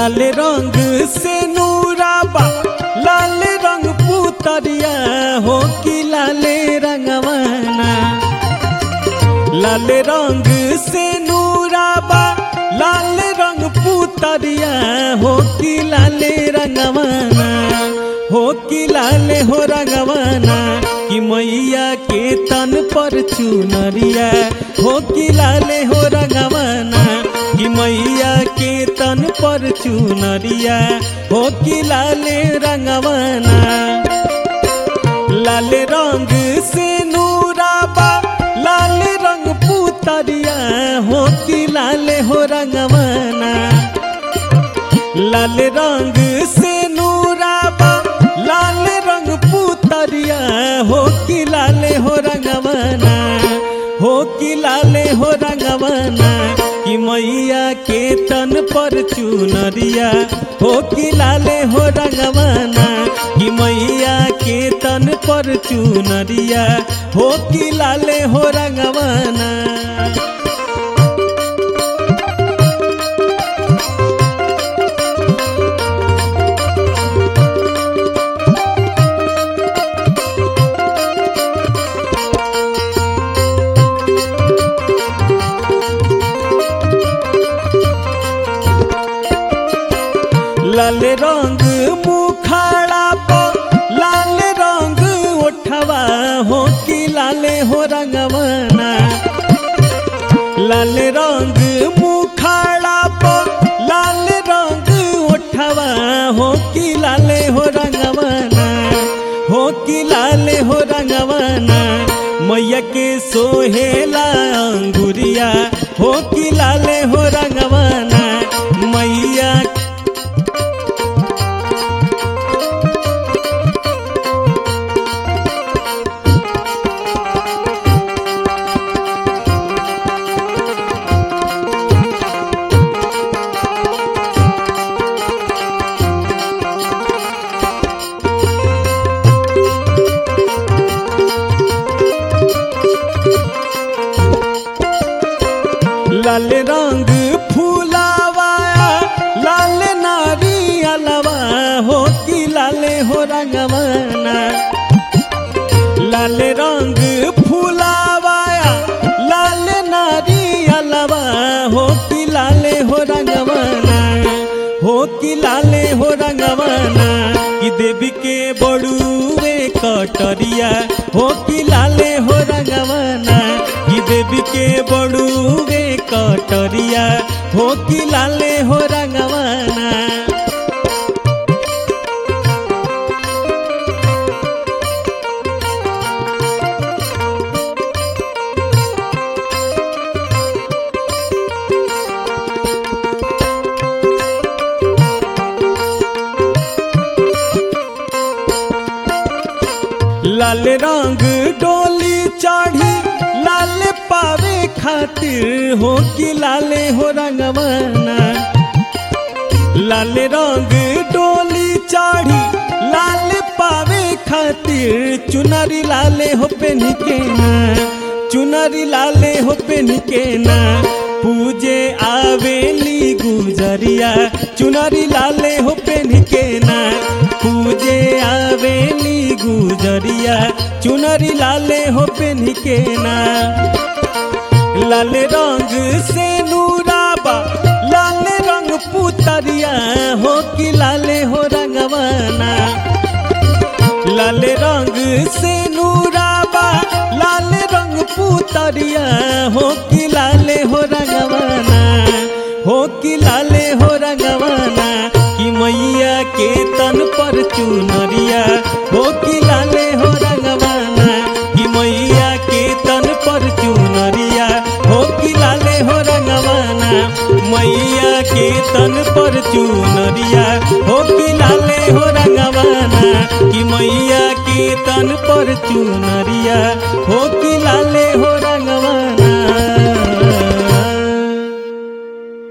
लाल रंग से नूराबा लाल रंग पुतरिया हो कि लाले रंगवाना लाल रंग से नूराबा लाल रंग पुतरिया हो कि लाले रंगवाना हो कि लाले हो रंगवाना कि मैया के तन पर चुनरिया हो कि लाले हो रंगवाना कि मैया के तन पर चुनरिया हो कि लाले रंगवाना लाल रंग से नूराबा लाल रंग पुतरिया हो कि लाल हो रंगवाना लाल रंग से नूराबा लाल रंग पुतरिया हो कि लाल हो रंगवाना हो कि लाल हो रंगवाना कि मैया के तन पर चुनरिया हो कि लाले हो रंगवाना कि मैया के तन पर चुनरिया हो कि लाले हो रंगवाना लाल रंग मुखाड़ा पर लाल रंग उठवा हो कि लाले हो रंगवाना लाल रंग मुखाड़ा पर लाल रंग उठवा हो कि लाले हो रंगवाना हो कि लाले हो रंगवाना मैया के सोहेला अंगुरिया हो कि लाले हो रंगवाना मैया लाल रंग फूलावा लाल नारियलवा हो कि लाले हो रंगवाना लाल रंग फूलावा लाल नारियलवा हो कि लाले हो रंगवाना हो कि लाले हो रंगवाना कि देवी के बड़ुए कटरिया हो कि लाले हो रंगवाना कि देवी के बड़ुए कटरिया हो कि लाले हो रंगवाना लाल रंग डोली चढ़ी लाल पावे खातिर हो कि लाले हो रंगवाना लाल रंग डोली चढ़ी लाल पावे खातिर चुनरी लाले हो पेन के ना चुनरी लाले हो पेन के ना पूजे आवेली गुजरिया चुनरी लाले हो पेन के ना पूजे आवेली गुजरिया चुनरी लाले हो पेन के ना लाल रंग से नूराबा लाल रंग पुतरिया हो कि लाले हो रंगवाना लाल रंग से नूराबा लाल रंग पुतरिया हो कि लाले हो रंगवाना हो कि लाले हो रंगवाना कि मैया के तन पर चुनरिया हो कि लाले हो रंगवाना कि मैया के तन पर चुनरिया हो कि लाले हो रंगवाना मैया के तन पर चुनरिया हो कि लाले हो रंगवाना कि मैया के तन पर चुनरिया हो कि लाले हो